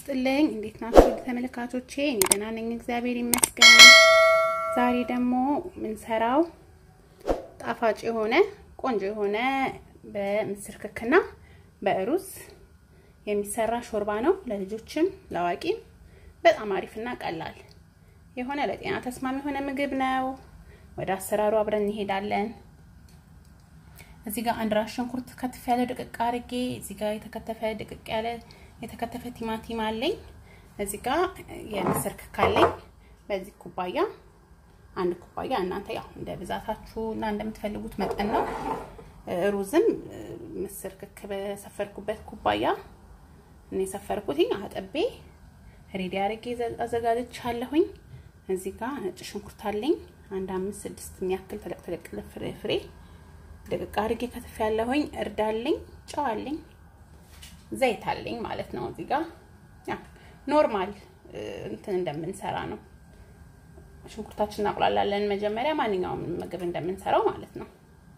ይስጥልኝ። እንዴት ናችሁ ተመልካቾቼ? እኔ ደህና ነኝ፣ እግዚአብሔር ይመስገን። ዛሬ ደግሞ የምንሰራው ጣፋጭ የሆነ ቆንጆ የሆነ በምስር ክክና በሩዝ የሚሰራ ሾርባ ነው። ለልጆችም ለአዋቂም በጣም አሪፍና ቀላል የሆነ ለጤና ተስማሚ የሆነ ምግብ ነው። ወደ አሰራሩ አብረን እንሄዳለን። እዚህ ጋር አንድ ራስ ሽንኩርት ከትፍ ያለ ድቅቅ አድርጌ እዚህ ጋር የተከተፈ ድቅቅ ያለ የተከተፈ ቲማቲም አለኝ። እዚህ ጋር የምስር ክክ አለኝ። በዚህ ኩባያ አንድ ኩባያ እናንተ ያው እንደ ብዛታችሁ እና እንደምትፈልጉት መጠን ነው። ሩዝም ምስር ክክ በሰፈርኩበት ኩባያ እኔ የሰፈርኩትኝ አጠቤ ሬዲ አድርጌ አዘጋጅቻለሁኝ። እዚህ ጋር ነጭ ሽንኩርት አለኝ አንድ አምስት ስድስት የሚያክል ተለቅ ተለቅ ፍሬ ፍሬ ደቅቅ አድርጌ ከትፍ ያለሁኝ። እርድ አለኝ፣ ጨው አለኝ፣ ዘይት አለኝ ማለት ነው። እዚህ ጋር ያ ኖርማል እንትን እንደምንሰራ ነው። ሽንኩርታችን እናቁላላለን መጀመሪያ ማንኛውም ምግብ እንደምንሰራው ማለት ነው።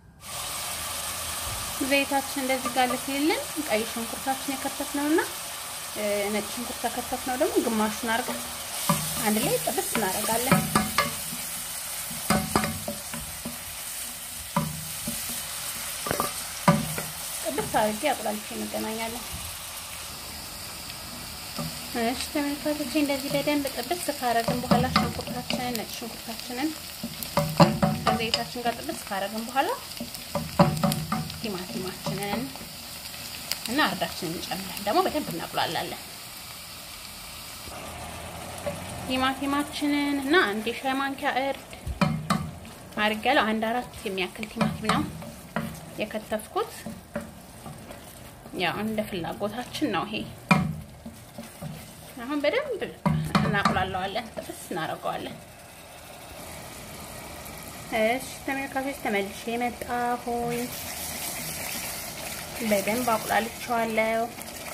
ዘይታችን እንደዚህ ጋር ልትልልን ቀይ ሽንኩርታችን የከተፍነውና ነጭ ሽንኩርት ከከተፍነው ደግሞ ግማሹን አድርገን አንድ ላይ ጥብስ እናደርጋለን። ጥብስ አድርጌ አቁላልቼ እንገናኛለን። እሺ ተመልካቾቼ እንደዚህ በደንብ ጥብስ ካረግን በኋላ ሽንኩርታችንን ነጭ ሽንኩርታችንን ከዘይታችን ጋር ጥብስ ካረግን በኋላ ቲማቲማችንን እና እርዳችንን እንጨምራለን። ደግሞ በደንብ እናቁላላለን። ቲማቲማችንን እና አንድ የሻይ ማንኪያ እርድ አድርጌያለሁ። አንድ አራት የሚያክል ቲማቲም ነው የከተፍኩት። ያው እንደ ፍላጎታችን ነው ይሄ። አሁን በደንብ እናቁላለዋለን፣ ጥብስ እናደርገዋለን። እሺ ተመልካቾች ተመልሼ መጣሁኝ። በደንብ አቁላልቼዋለሁ።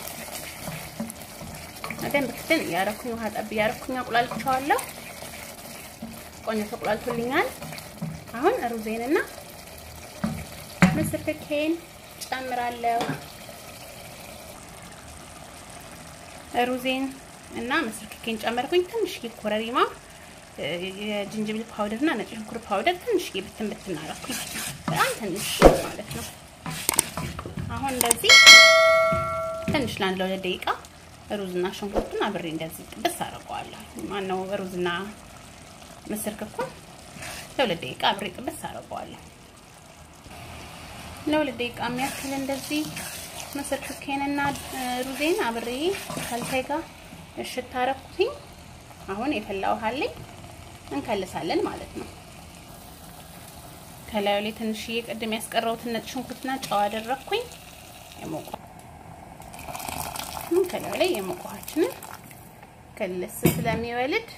በደንብ ክትን እያደረኩኝ ውሃ ጠብ እያደረኩኝ አቁላልቼዋለሁ። ቆንጆ ተቁላልቶልኛል። አሁን ሩዜንና ምስር ክኬን ጨምራለሁ። ሩዜን እና ምስር ክኬን ጨመርኩኝ። ትንሽዬ ኮረሪማ፣ የጅንጅብል ፓውደር እና ነጭ ሽንኩርት ፓውደር ትንሽዬ ብትን ብትን አደረኩኝ። በጣም ትንሽ ማለት ነው። አሁን እንደዚህ ትንሽ ለአንድ ለሁለት ደቂቃ ሩዝና ሽንኩርቱን አብሬ እንደዚህ ጥብስ አደርገዋለሁ። ማነው ሩዝና ምስር ክኩን ለሁለት ደቂቃ አብሬ ጥብስ አደርገዋለሁ። ለሁለት ደቂቃ የሚያክል እንደዚህ ምስር ክኬንና ሩዜን አብሬ ካልታይ ጋር እሽት አደረኩትኝ። አሁን የፈላ ውሃ አለኝ እንከልሳለን ማለት ነው። ከላዩ ላይ ትንሽዬ ቅድም ያስቀረውትን ነጭ ሽንኩርትና ጨው አደረኩኝ። የሞቀ ከላዩ ላይ የሞቀ ውሃችንን ክልስ ስለሚወልድ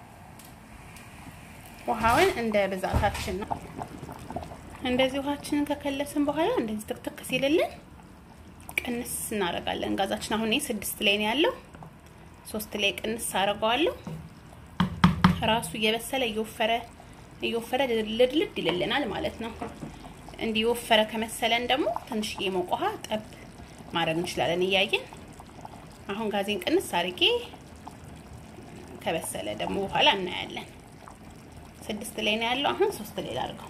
ውሃውን እንደ ብዛታችን ነው። እንደዚህ ውሃችንን ከከለስን በኋላ እንደዚህ ትክትክ ሲልልን ቅንስ እናደርጋለን ጋዛችን። አሁን ይሄ ስድስት ላይ ነው ያለው፣ ሶስት ላይ ቅንስ አደርገዋለሁ። ራሱ እየበሰለ እየወፈረ እየወፈረ ልድልድ ይልልናል ማለት ነው። እንዲህ የወፈረ ከመሰለን ደግሞ ትንሽዬ የሞቀ ውሃ ጠብ ማድረግ እንችላለን እያየን። አሁን ጋዜን ቅንስ አድርጌ ከበሰለ ደግሞ በኋላ እናያለን። ስድስት ላይ ነው ያለው። አሁን ሶስት ላይ ላድርገው።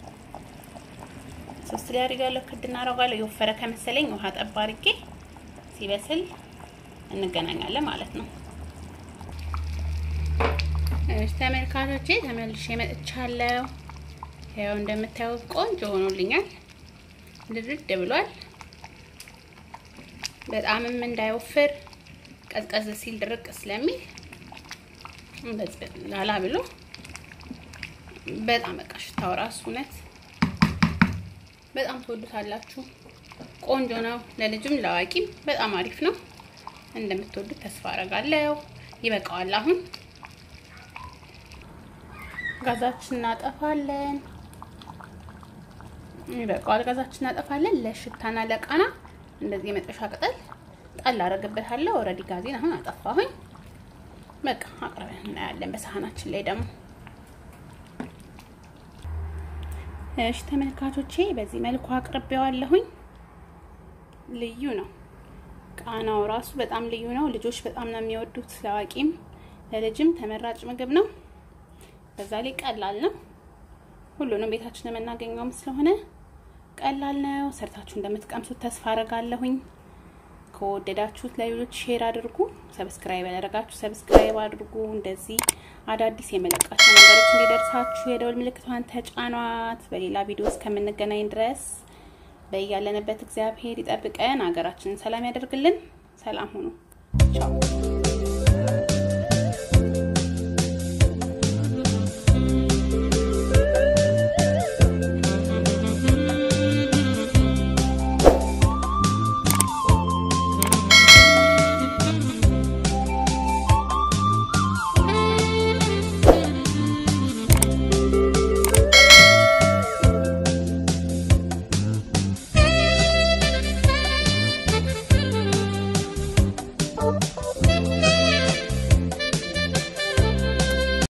ሶስት ላይ አድርጋለሁ። ክድ እናደርጋለሁ። የወፈረ ከመሰለኝ ውሃ ጠብ አድርጌ ሲበስል እንገናኛለን ማለት ነው። እሺ ተመልካቾቼ ተመልሼ መጥቻለሁ። ያው እንደምታዩት ቆንጆ ሆኖልኛል። ድርድ ብሏል። በጣምም እንዳይወፍር ቀዝቀዝ ሲል ድርቅ ስለሚል ላላ ብሎ በጣም በቃ ሽታው ራሱ እውነት በጣም ትወዱታላችሁ። ቆንጆ ነው። ለልጅም ለአዋቂም በጣም አሪፍ ነው። እንደምትወዱት ተስፋ አደርጋለሁ። ይበቃዋል። አሁን ጋዛችን እናጠፋለን። ይበቃዋል። ጋዛችን እናጠፋለን። ለሽታና ለቃና እንደዚህ የመጥበሻ ቅጠል ጣል አደርግበታለሁ። ኦልሬዲ ጋዜን አሁን አጠፋሁኝ። በቃ አቅርበን እናያለን በሳህናችን ላይ ደግሞ እሺ ተመልካቾቼ በዚህ መልኩ አቅርቤዋለሁኝ። ልዩ ነው። ቃናው ራሱ በጣም ልዩ ነው። ልጆች በጣም ነው የሚወዱት። ለአዋቂም ለልጅም ተመራጭ ምግብ ነው። በዛ ላይ ቀላል ነው። ሁሉንም ቤታችን የምናገኘውም ስለሆነ ቀላል ነው። ሰርታችሁ እንደምትቀምሱት ተስፋ አደርጋለሁኝ። ከወደዳችሁት ለሌሎች ሼር አድርጉ። ሰብስክራይብ ያደረጋችሁ ሰብስክራይብ አድርጉ። እንደዚህ አዳዲስ የመለቃቸው ነገሮች እንዲደርሳችሁ የደወል ምልክቷን ተጫኗት። በሌላ ቪዲዮ እስከምንገናኝ ድረስ በያለንበት እግዚአብሔር ይጠብቀን፣ ሀገራችንን ሰላም ያደርግልን። ሰላም ሁኑ። ቻው